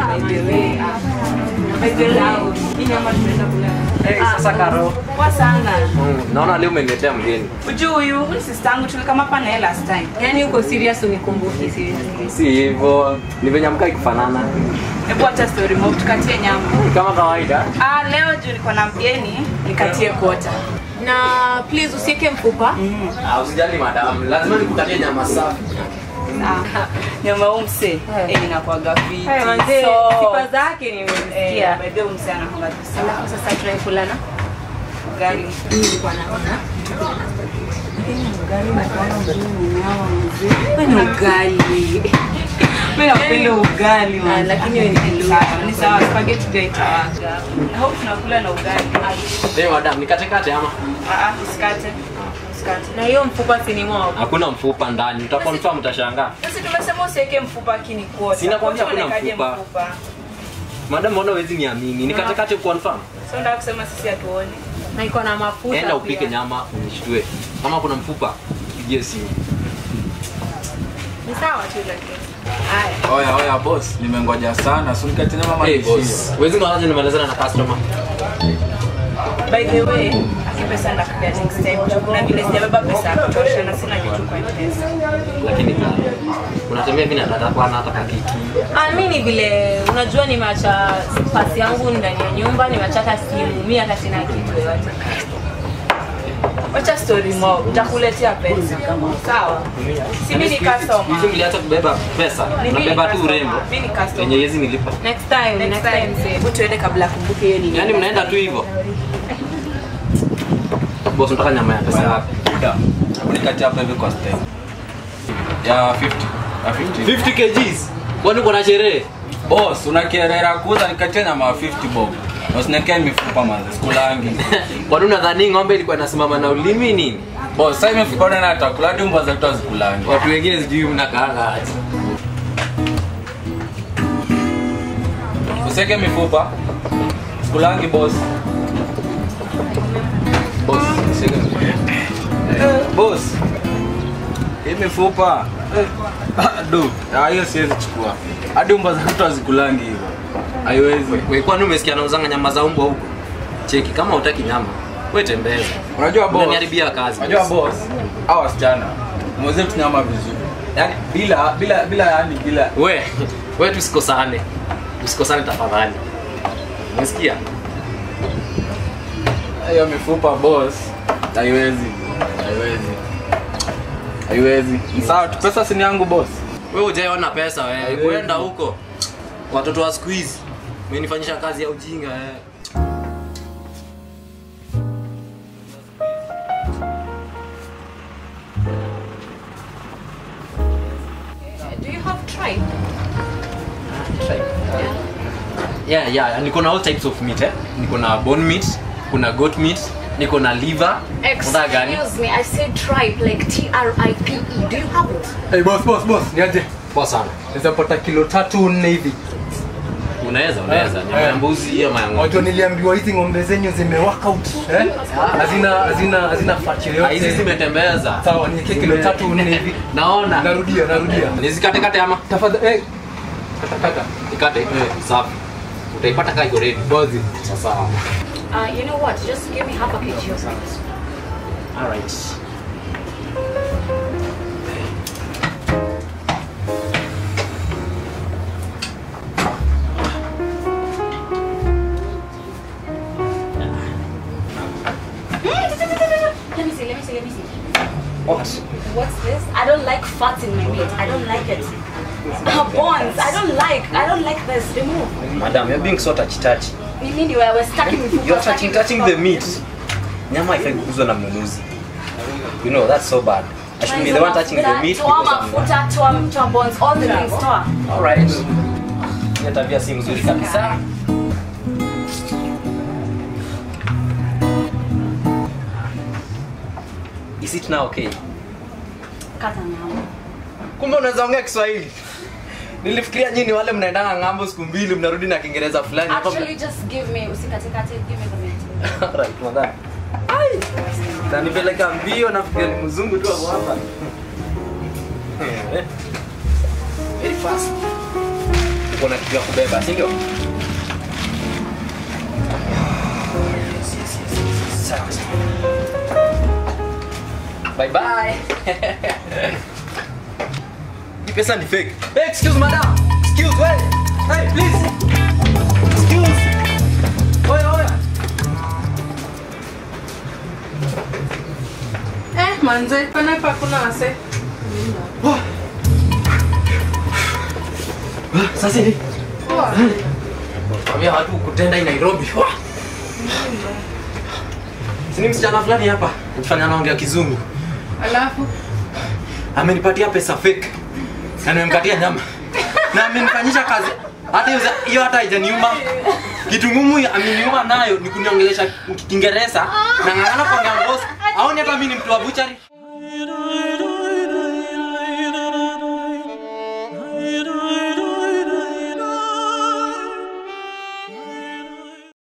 by the way. Ah. By the way, hii nyama tunaweza kula. Eh, sasa Karo. Poa sana. Mm, naona leo umeniletea mgeni. Ujui huyu huyu sister yangu tulikama hapa naye last time. Yaani uko serious unikumbuki seriously. Si hivyo, ni venye mkai kufanana. Hebu acha story mob tukatie nyama. Kama kawaida. Ah, leo juu niko na mgeni nikatie kota. Na please usiweke mfupa. Ah, usijali madam, lazima nikukatie nyama safi. Ah, nyama huu mse eh, inakuwaga fiti. Haya manze, So, sifa zake eh, nimesikia. by the way, mse anakuwaga tu sawa. Alafu sasa tunakula na Ugali. nilikuwa naona. Kwani ugali? Mimi napenda ugali. Ah, man. lakini wewe ni Mluya. Sawa, Ni sawa, spaghetti pia itawaka. I hope tunakula na ugali. Eh, madam, nikatekate ama? Ah, ah, usikate. Usikate. Na hiyo mfupa si ni mwao. Hakuna mfupa ndani. Utakonfirm utashangaa. Sisi tumesema usiweke mfupa kini kuota. Sina kwambia Kuota hakuna unawekaje mfupa. Madam, mbona huwezi niamini? Nikatekate confirm. So nataka kusema sisi hatuoni. Na iko na mafuta. Enda upike pia. nyama unishtue. Kama kuna mfupa, pigie simu. Ni sawa tu lakini. Haya. Oya oya boss, nimengoja sana. So nikatina mama Hey, nishie. boss. Huwezi ngawaje nimalizana na customer. By the way, aki pesa ndakuja next time. Na vile sijabeba pesa ya kutosha na sina kitu kwa pesa. Lakini kama unatembea mimi nataka kwa hata kakiki. Ah, mi ni vile unajua nimeacha pasi yangu ndani ya nyumba, nimeacha hata simu, mi hata sina kitu yoyote. Wacha story mo, nitakuletea pesa. Sawa. Si mimi ni customer. Hizi mliacha kubeba pesa. Ni mimi Unabeba tu customer. urembo. Mimi ni customer. Yenye hizi nilipa. Next time, Next next time, time. hebu tuende kabla akumbuke hiyo nini. Yaani mnaenda tu hivyo. Boss unataka nyama ya pesa ngapi? Buda. Hebu nikatia hapa hivi kwa step. Ya 50. Ya 50. 50 kgs. Kwani uko na sherehe? Boss, unakerera kuuza nikatia nyama ya 50 bob. Na usinekee mifupa manze, sikulangi. Kwani unadhani ng'ombe ilikuwa inasimama na ulimi nini? Boss, sasa imefika na atakula hadi mbwa zetu hazikulangi. Watu wengine sijui mnakaanga aje. Useke mifupa. Sikulangi boss. Boss, useke mifupa. Boss. Hii mifupa. Ah, Du, ah, hiyo siwezi chukua. Hadi mbwa zetu hazikulangi hivyo. Haiwezi. Wewe kwani umesikia nauzanga nyama za umbwa huko? Cheki kama hutaki nyama, wewe tembeza. Unajua boss. Unaniharibia kazi. Unajua boss, hao wasichana mweze tunyama vizuri. Yaani bila bila bila yani bila We, we tusikosane. Tusikosane tafadhali. Umesikia? hiyo mifupa boss. Haiwezi. Haiwezi. Haiwezi. Ni Sawa, tu pesa si ni yangu boss. Wewe hujaona pesa wewe. Haiwezi. Kwenda huko. Watoto wa siku hizi. Umenifanyisha kazi ya ujinga wewe. Do you have tripe? Yeah, yeah, niko na all types of meat eh. Niko na bone meat, kuna goat meat, niko na liver. Unataka gani? Excuse me, I said tripe, like T-R-I-P-E. Do you have it? Hey, boss, boss, boss, niaje? Poa sana. Naweza pata kilo tatu nne hivi. Unaweza, unaweza. Eh, Nyama ya eh. mbuzi ama ya ng'ombe. Watu niliambiwa hizi ng'ombe zenyu zime work out. Eh? Hazina hazina hazina fat Ah, yoyote. Hizi zimetembeza. Sawa, niweke kilo tatu nne hivi. Naona. Narudia, narudia. Nizikate kate ama? Tafadhali, eh. Kata kata. Ikate. Safi. Utaipata kaa iko ready. Bozi. Sasa. Uh, you know what? Just give me half a kg of something. All right. Let me see, let me see, let me see. What? What's this? I don't like fat in my meat. I don't like it. Uh, bones. I don't like. I don't like this. Remove. Madam, you're being so touchy touchy. You mean you were, were stuck in You're touching touching the meat. Nyama haifai kukuzwa na mnunuzi. You know, that's so bad. I should be the one touching the meat Toa because I'm mafuta, toa, toa bones, all the things, toa. All right. Hiyo tabia si mzuri kabisa. Is it now okay? Kata nyama. Kumbe unaweza ongea Kiswahili. Nilifikiria nyinyi wale mnaendanga ng'ambo siku mbili mnarudi na Kiingereza fulani. Hapa Actually, just give me, usikatekate, give me the meat. mna- Alright, madam. Ai. Nanipeleka mbio nafikiria ni mzungu tu hapo hapa. Eh. Very fast. uko na kitu ya kubeba si ndio Sawa, sawa. bye bye hii pesa ni fake hey, excuse madam excuse hey hey please excuse oya oya Eh, manze, pana hapa kuna wase. sasa hivi Kwambia watu kutenda hii Nairobi. Wah! Sini msichana fulani hapa mfanya anaongea kizungu. Alafu Amenipatia pesa fake. Na nimemkatia nyama. Na amenifanyisha kazi. Hata hiyo hiyo hata haijaniuma. Kitu ngumu ameniuma nayo ni kuniongelesha Kiingereza na ng'ang'ana kwa ng'ang'os. Aoni hata mimi ni mtu wa buchari.